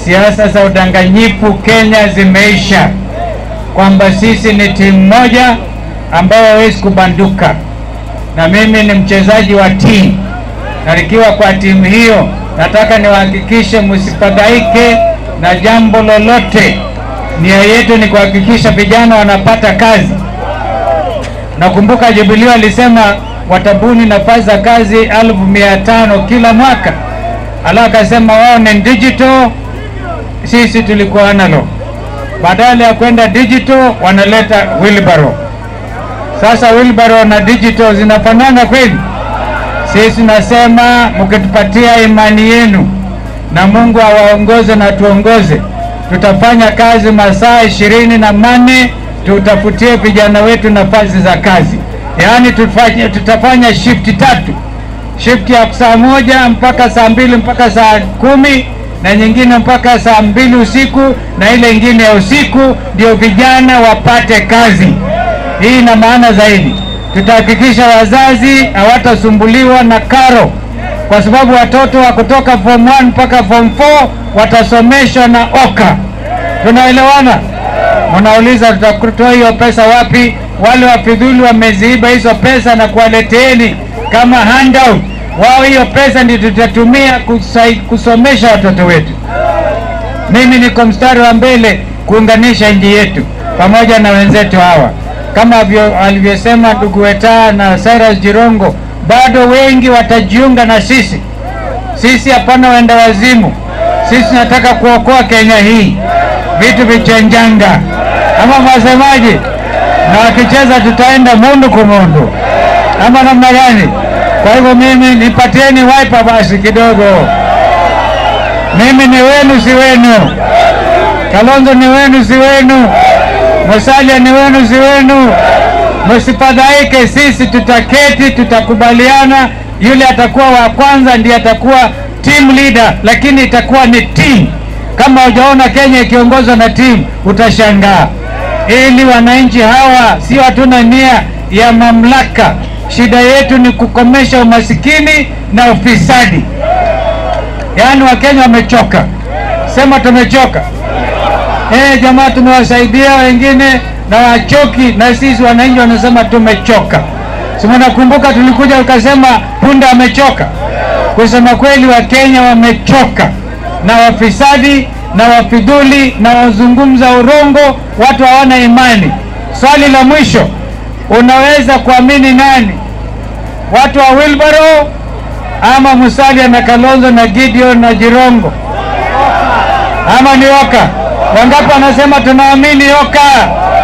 siasa za udanganyifu Kenya zimeisha, kwamba sisi ni timu moja ambayo hawezi kubanduka, na mimi ni mchezaji wa timu, na nikiwa kwa timu hiyo nataka niwahakikishe msifadhaike na jambo lolote. Nia yetu ni kuhakikisha vijana wanapata kazi. Nakumbuka Jubilee alisema watabuni nafasi za kazi elfu mia tano kila mwaka, alafu akasema wao ni digital, sisi tulikuwa analog. Badala ya kwenda digital wanaleta wheelbarrow. Sasa wheelbarrow na digital zinafanana kweli? Sisi nasema mkitupatia imani yenu na Mungu awaongoze na tuongoze, tutafanya kazi masaa ishirini na manne tutafutie vijana wetu nafasi za kazi. Yaani tufanye, tutafanya shift tatu, shift ya saa moja mpaka saa mbili mpaka saa kumi na nyingine mpaka saa mbili usiku na ile ingine ya usiku, ndio vijana wapate kazi. Hii ina maana zaidi. Tutahakikisha wazazi hawatasumbuliwa na karo, kwa sababu watoto wa kutoka form 1 mpaka form 4 watasomeshwa na OKA. Tunaelewana? Mnauliza tutatoa hiyo pesa wapi? Wale wafidhuli wameziiba hizo pesa na kuwaleteeni kama handout. Wao hiyo pesa ndio tutatumia kusai, kusomesha watoto wetu. Mimi niko mstari wa mbele kuunganisha nchi yetu pamoja na wenzetu hawa, kama alivyosema ndugu Wetaa na Cyrus Jirongo, bado wengi watajiunga na sisi. Sisi hapana wenda wazimu, sisi nataka kuokoa Kenya hii vitu vichenjanga, ama mwasemaji? Na wakicheza tutaenda mundu kumundu, ama namna gani? Kwa hivyo mimi nipatieni wiper basi kidogo. Mimi ni wenu, si wenu. Kalonzo ni wenu, si wenu. Musalia ni wenu, si wenu. Msifadhaike, sisi tutaketi, tutakubaliana. Yule atakuwa wa kwanza ndiye atakuwa team leader, lakini itakuwa ni team. Kama hujaona Kenya ikiongozwa na timu utashangaa. Ili wananchi hawa sio, hatuna nia ya mamlaka. Shida yetu ni kukomesha umasikini na ufisadi. Yaani Wakenya wamechoka, sema tumechoka. Eh, jamaa, tumewasaidia wengine na wachoki, na sisi wananchi wanasema tumechoka. Si mnakumbuka tulikuja ukasema punda amechoka? Kusema kweli, Wakenya wamechoka na wafisadi na wafidhuli na wazungumza urongo, watu hawana imani. Swali la mwisho, unaweza kuamini nani? Watu wa Wilbaro ama Musalia na Kalonzo na Gideon na Jirongo ama ni Oka? Wangapi wanasema tunaamini Oka?